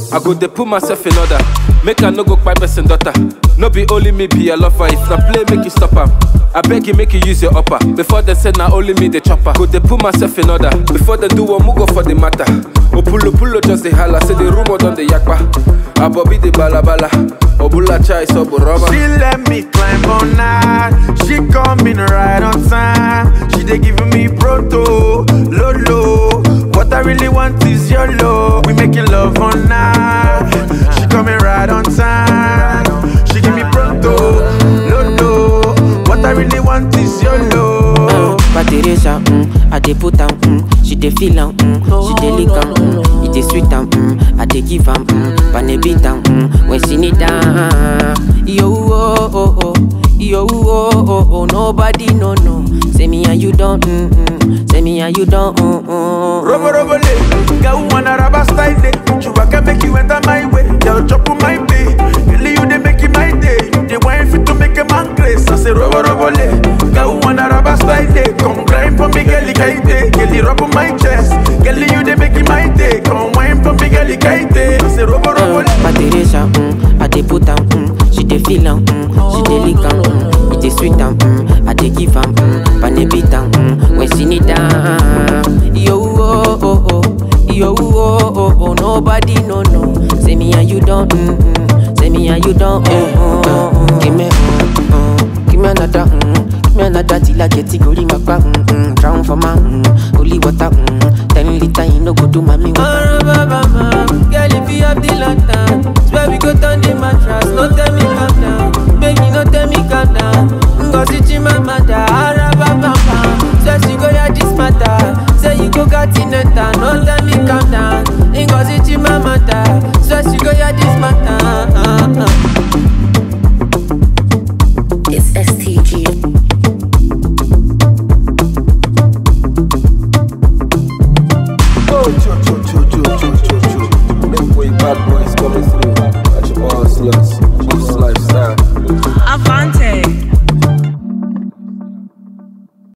I go dey put myself in order. Make I no go kpai person daughter. No be only me be a lover. If na play, make you stop am. I beg you, make you use your upper. Before they say na only me the chopper. Go dey put myself in order. Before they do one, go for the matter. Opulo pulo just the holla. Say the rumor done the yakpa. Abobi the balabala. Obula chai so rubber. She let me climb on night. She coming right on time. She dey giving me proto, lolo. What I really want is your love. We making love on night. She coming right on time. She give me proto, lolo. What I really want is your love. But Teresa, mm, I dey put am, mm, she dey feel am, mm, she dey lick am, mm, it dey sweet am, mm, I dey give am, mm, pan beat am, mm, when she need am. Yo oh oh oh, yo oh oh oh, nobody no no. Say me and you don't, mm, mm, say me and you don't, mm, mm. Robo robo le, girl wanna rubber style day. You can make you enter my way, girl chop on my day. Girl you dey make it my day. You dey wine fit to make a man grace. I say robo robo le, girl wanna rubber style day. Come grind for me, girl kaite. Girl rub on my chest, girl you dey make it my day. Come wine for me, girl kaite. I say robo robo le. But Teresa, mm, I dey put am, mm, she dey feel am, mm, she dey lick am, mm, it dey sweet am, mm, I dey give am, mm, pan beat am, mm, when she need am. Yo oh oh oh, yo oh oh oh, nobody no no. Say me and you don't, mm, mm, say me and you don't, mm, mm, mm. Give me, mm, mm, give me another, mm, give me another till I get it, go my back, mm, mm, drown for my, mm, holy water, mm, ten liter, you no go do mommy water. Girl, if you have the lantern, swear we go turn the mattress. No tell me calm down, make me no tell me calm down. Ngozi Chimamanda, Arababa, swear she go hear this matter. Say you go got in a town, no tell me calm down. Ngozi Chimamanda, swear she go hear this matter. It's STG. Oh, cho, cho, cho, cho, cho, cho, cho. Make way bad boy.